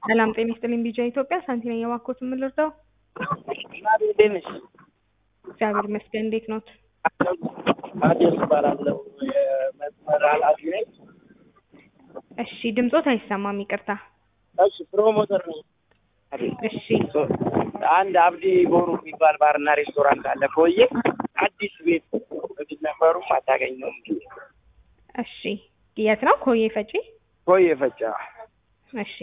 ሰላም ጤና ይስጥልኝ ቢጃ ኢትዮጵያ ሳንቲ ነኝ የባኮት የምልርዳው እንዴት ነሽ? እግዚአብሔር ይመስገን እንዴት ኖት? አዲስ እባላለሁ የመስመር ኃላፊ ነኝ። እሺ ድምጾት አይሰማም ይቅርታ እሺ ፕሮሞተር ነኝ። እሺ አንድ አብዲ ቦሩ የሚባል ባርና ሬስቶራንት አለ ኮዬ አዲስ ቤት በፊት ነበሩም አታገኘውም። እሺ የት ነው ኮዬ ፈጪ ኮዬ ፈጫ እሺ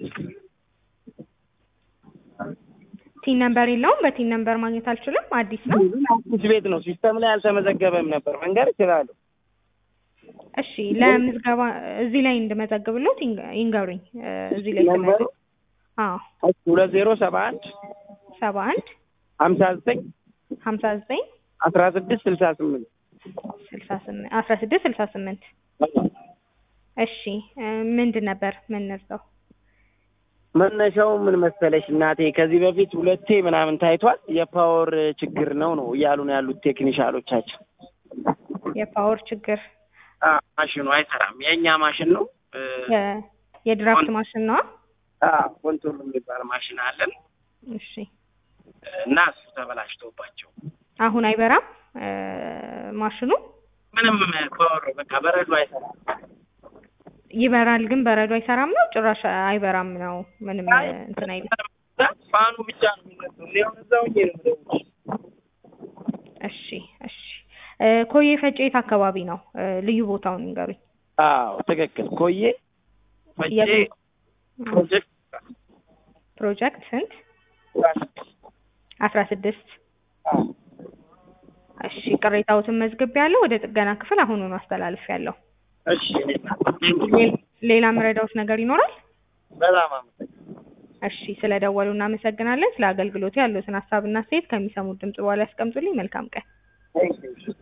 ቲን ነምበር የለውም በቲን ነምበር ማግኘት አልችልም አዲስ ነው አዲስ ቤት ነው። ሲስተም ላይ አልተመዘገበም ነበር። መንገድ ይችላሉ። እሺ ለምዝገባ እዚህ ላይ እንድመዘግብሎት ይንገ- ይንገሩኝ እ፣ እዚህ ላይ ነምበሩ ስመዘግብ አዎ ሁለት ዜሮ ሰባ አንድ ሰባ አንድ ሀምሳ ዘጠኝ ሀምሳ ዘጠኝ አስራ ስድስት ስልሳ ስምንት ስልሳ ስምንት አስራ ስድስት ስልሳ ስምንት እሺ እ፣ ምንድን ነበር ምንርሰው መነሻው ምን መሰለሽ እናቴ፣ ከዚህ በፊት ሁለቴ ምናምን ታይቷል። የፓወር ችግር ነው ነው እያሉ ነው ያሉት ቴክኒሻሎቻችን። የፓወር ችግር አ፣ ማሽኑ አይሰራም። የእኛ ማሽን ነው እ፣ የ- የድራፍት ማሽን ነዋ አ፣ ኮንትሮል የሚባል ማሽን አለን እሺ እና እሱ ተበላሽቶባቸው አሁን አይበራም እ፣ ማሽኑ ምንም ፓወር በቃ በረዶ አይሰራም። ይበራል ግን በረዶ አይሰራም ነው ጭራሽ አይበራም ነው ምንም እ፣ እንትን አይልም ፋኑ ብቻ ነው የሚነሳው። እኔ አሁን እዛው ሆኜ ነው የምደውልልሽ። እሺ እሺ እ፣ ኮዬ ፈጬ የት አካባቢ ነው እ፣ ልዩ ቦታውን ንገሩኝ አዎ ትክክል። ኮዬ ፈጬ የት? ፕሮጀክት ፕሮጀክት ስንት አስራ ስድስት አዎ እሺ ቅሬታዎትን መዝግብ ያለው ወደ ጥገና ክፍል አሁኑኑ አስተላልፍ ያለው እሺ እኔ እናት፣ ሌላ መረዳዎት ነገር ይኖራል በጣም አመሰግናለሁ። እሺ ስለደወሉ እናመሰግናለን ስለ አገልግሎቱ ያሉትን ሀሳብና አስተያየት ከሚሰሙት ድምጽ በኋላ ያስቀምጡልኝ መልካም ቀን Thank you.